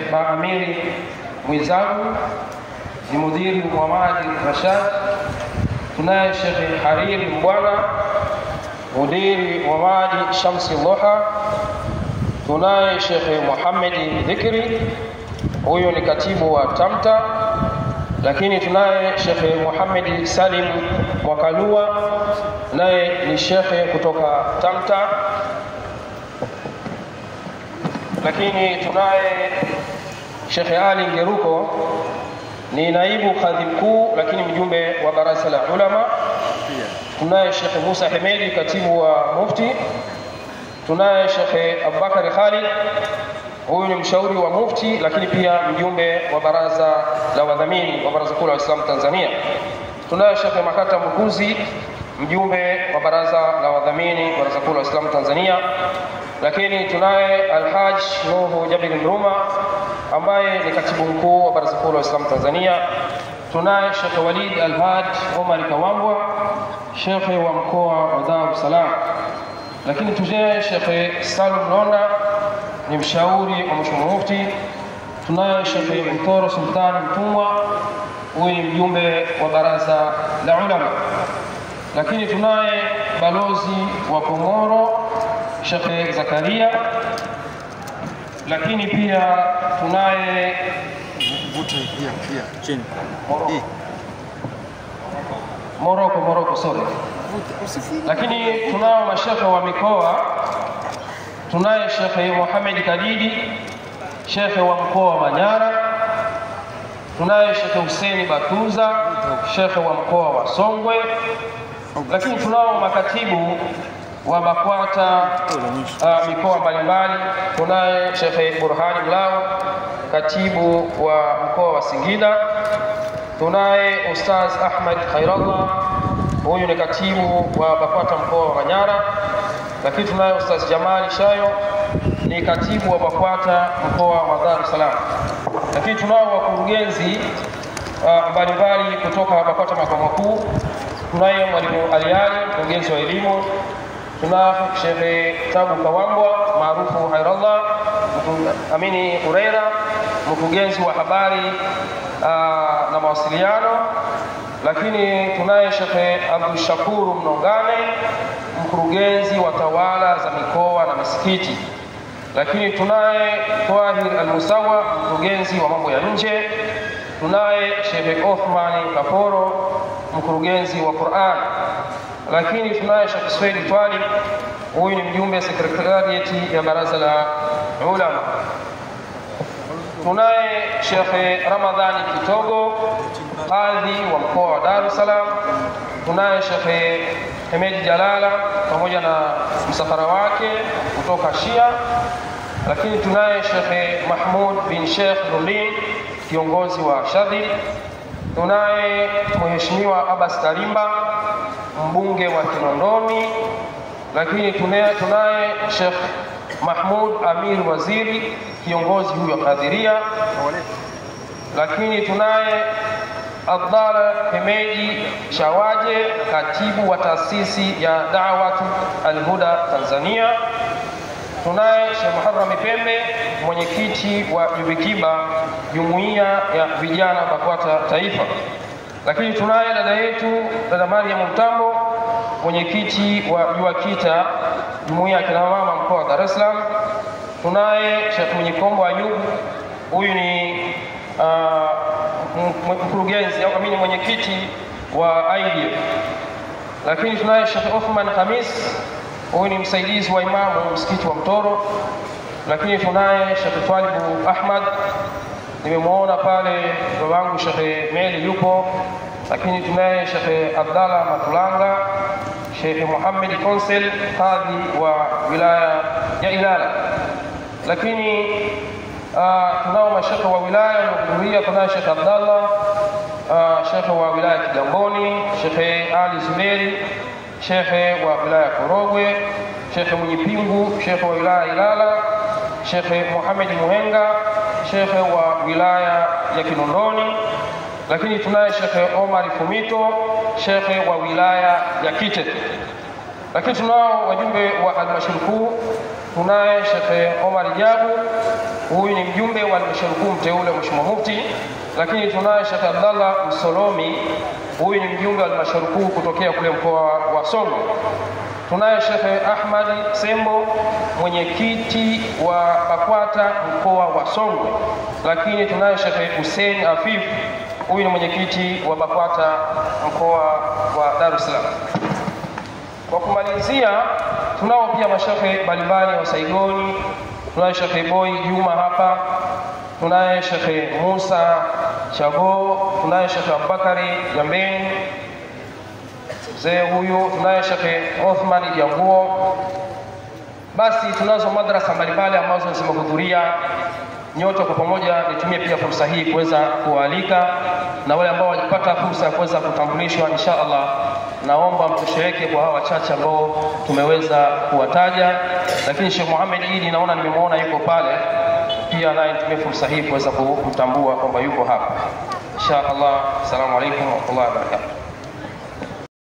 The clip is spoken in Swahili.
Sheikh Baamiri Mwizagu ni mudhiri Muhamadi Rashad. Tunaye Sheikh Hariri Mbwana mudiri wa Madi Shamsi Loha. Tunaye Sheikh Muhamedi Dhikri, huyu ni katibu wa Tamta. Lakini tunaye Sheikh Muhamedi Salim Mwakalua, naye ni shekhe kutoka Tamta. Lakini tunaye Sheikh Ali Ngeruko ni naibu kadhi mkuu, lakini mjumbe wa baraza la ulama. Tunaye Sheikh Musa Hemedi, katibu wa Mufti. Tunaye Sheikh Abubakar Khalid, huyu ni mshauri wa Mufti, lakini pia mjumbe wa baraza la wadhamini wa Baraza Kuu la Waislamu Tanzania. Tunaye Sheikh Makata Mkuzi, mjumbe wa baraza la wadhamini wa Baraza Kuu la Waislamu Tanzania. Lakini tunaye Alhaj Nuhu Jabir Mruma ambaye ni katibu mkuu wa Baraza Kuu la Waislamu Tanzania. Tunaye Sheikh Walid Alhad Omar Kawambwa, shekhe wa mkoa wa Dar es Salaam. Lakini tunaye Sheikh Salum Londa ni mshauri wa Mheshimiwa Mufti. Tunaye Sheikh Mtoro Sultani Mtumwa, huyu ni mjumbe wa baraza la ulama. Lakini tunaye balozi wa Komoro Sheikh Zakaria, lakini pia tunaye Vuta pia pia chini. Hii. Moroko, Moroko, sorry. Vuta usifunge. Lakini tunao mashekhe wa mikoa, tunaye Shekhe Mohamed Kadidi, shekhe wa mkoa wa Manyara, tunaye Shekhe Huseni Batuza, shekhe wa mkoa wa Songwe, lakini tunao makatibu wa BAKWATA uh, mikoa mbalimbali. Tunaye Shekhe Burhani Mlao, katibu wa mkoa wa Singida. Tunaye Ustaz Ahmad Khairallah, huyu ni katibu wa BAKWATA mkoa wa Manyara. Lakini tunaye Ustaz Jamali Shayo, ni katibu wa BAKWATA mkoa wa Dar es Salaam. Lakini tunao wakurugenzi uh, mbalimbali kutoka BAKWATA makao makuu. Tunaye Mwalimu Aliali, mkurugenzi wa elimu tuna Shehe Tabu Kawambwa maarufu Hairallah, mku- Amini Ureira, mkurugenzi wa habari aa, na mawasiliano. Lakini tunaye Shehe Abdul Shakuru Mnongane, mkurugenzi wa tawala za mikoa na misikiti. Lakini tunaye Twahir Al-Musawa, mkurugenzi wa mambo ya nje. Tunaye Shehe Othmani Kaporo, mkurugenzi wa Qur'an lakini tunaye Sheikh Swedi Twalib, huyu ni mjumbe sekretariati ya baraza la ulama. Tunaye Sheikh Ramadhani Kitogo, kadhi wa mkoa wa Dar es Salaam. Tunaye Sheikh Hemedi Jalala pamoja na msafara wake kutoka Shia, lakini tunaye Sheikh Mahmud bin Sheikh Nurdin, kiongozi wa Shadhi. Tunaye Mheshimiwa Abbas Karimba, mbunge wa Kinondoni, lakini tunaye tunaye Sheikh Mahmud Amir Waziri, kiongozi huyo wa Kadhiria, lakini tunaye Abdalla Hemeji Shawaje, katibu wa taasisi ya Dawatu Alhuda Tanzania. Tunaye Sheikh Muharram Pembe, mwenyekiti wa Jubikiba, jumuiya ya vijana BAKWATA Taifa. Lakini tunaye dada yetu dada Mariam Mtambo, mwenyekiti wa JUAKITA, jumuiya ya kina mama mkoa wa Dar es Salaam. Tunaye Sheikh Mwenyekombo Ayubu, huyu ni ah, m- m- mkurugenzi au amini mwenyekiti wa IDF. Lakini tunaye Sheikh Othman Khamis, huyu ni msaidizi wa imamu msikiti wa Mtoro. Lakini tunaye Sheikh Twalibu Ahmad, nimemwona pale babangu Sheikh Meli yupo, lakini tunaye Sheikh Abdalla Matulanga, Sheikh Muhammad Konsel, kadhi wa wilaya ya Ilala. Lakini uh, tunao mashekhe wa wilaya waliohudhuria. Tunaye Sheikh Abdallah uh, shekhe wa wilaya ya Kigamboni, Sheikh Ali Zuberi, shekhe wa wilaya ya Korogwe, shekhe Mwenyipingu, shekhe wa wilaya ya Ilala, shekhe Muhammad Muhenga, shekhe wa wilaya ya Kinondoni, lakini tunaye shekhe Omar Fumito, shekhe wa wilaya ya Kitete lakini tunao wajumbe wa halmashauri kuu, tunaye Shekhe Omar Jabu, huyu ni mjumbe wa halmashauri kuu mteule Mheshimiwa Mufti, lakini tunaye Sheikh Abdallah Msolomi, huyu ni mjumbe wa halmashauri kuu kutokea kule mkoa wa Songwe. Tunaye Sheikh Ahmad Sembo, mwenyekiti wa BAKWATA mkoa wa Songwe, lakini tunaye Sheikh Hussein Afif, huyu ni mwenyekiti wa BAKWATA mkoa wa Dar es Salaam. Kwa kumalizia, tunao pia mashehe mbalimbali wa Saigoni. Tunaye Shekhe Boy Juma hapa, tunaye Shekhe Musa Chago, tunaye Shekhe Abubakari Jambeni mzee huyu, tunaye Shekhe Othman Janguo. Basi tunazo madrasa mbalimbali ambazo zimehudhuria nyote kwa pamoja. Nitumie pia fursa hii kuweza kuwaalika na wale ambao walipata fursa ya kuweza kutambulishwa, insha Allah naomba mtosheleke kwa hawa wachache ambao tumeweza kuwataja, lakini Sheikh Muhammad Idi naona nimemwona yuko pale pia, naye nitumie fursa hii kuweza kumtambua kwamba yuko hapa insha Allah. Assalamu alaikum warahmatullahi wabarakatuh.